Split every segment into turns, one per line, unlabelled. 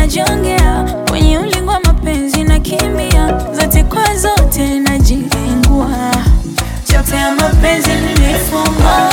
najongea kwenye ulingo wa mapenzi na kimbia zote kwa zote najilengua chote ya mapenzi nilifunga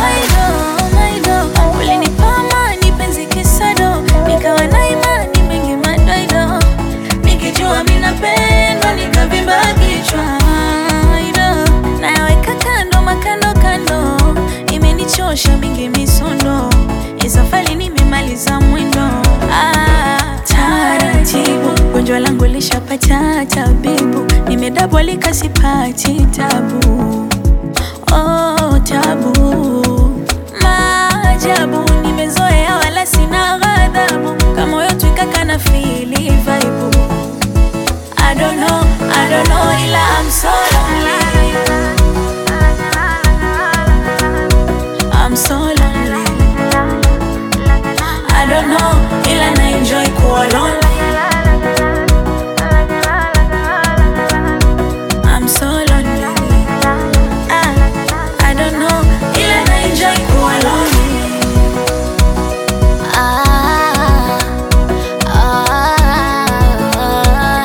ulinipa amani penzi kisado nikawa na imani mengi madoido nikijua minapendwa nikavimba kichwa Aido, nayaweka kando makando kando imenichosha mingi misondo isafali nimemaliza mwendo ah, taratibu gonjwa langu lishapata tabibu nimedabwalika sipati tabu oh, tabu maajabu nimezoea wala sina ghadhabu kama moyo twikaka na fili vaibu I don't know, I don't know ila I'm so lonely I'm so lonely I don't know ila na enjoy kuwa lonely I'm so lonely ah, I don't know ila na enjoy kuwa lonely
Ah, ah,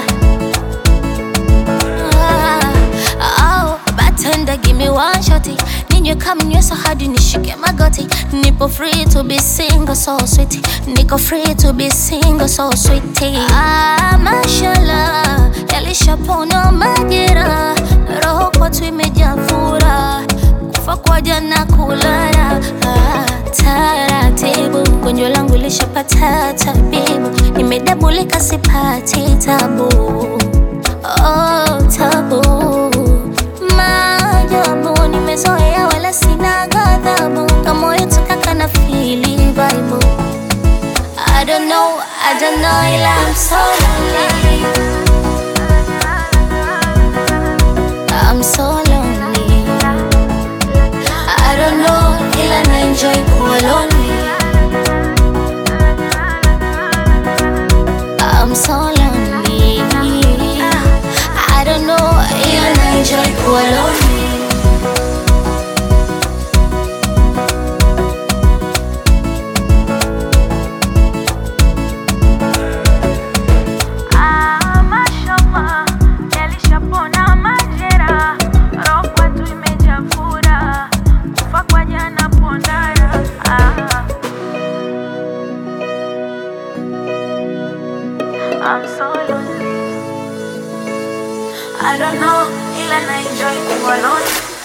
ah, oh, bartender, give me one shotty. Ninywe kama nyweso hadi nishike magoti. Nipo free to be single, so sweet. Niko free to be single, so sweet. Ah, mashallah, yalishapona majera. Roho kwetu imejaa furaha. Kufa kwa jana kulala. Ah, taratibu gonjwa langu lishapata tabibu nimedabulika sipati tabu oh, tabu maajabu nimezoea wala sina ghadhabu kama yetu kaka na fili vibe I don't know, I don't know ila I'm so lonely I'm so lonely I don't know ila na enjoy kuwa lonely I'm so lonely I don't know ila na enjoy kuwa lonely
Ah, mashallah, yalishapona majera, roho kwetu imejaa furaha, kufa kwa jana pondara. Ah. I'm so lonely. I don't know, ila na enjoy kuwa lonely.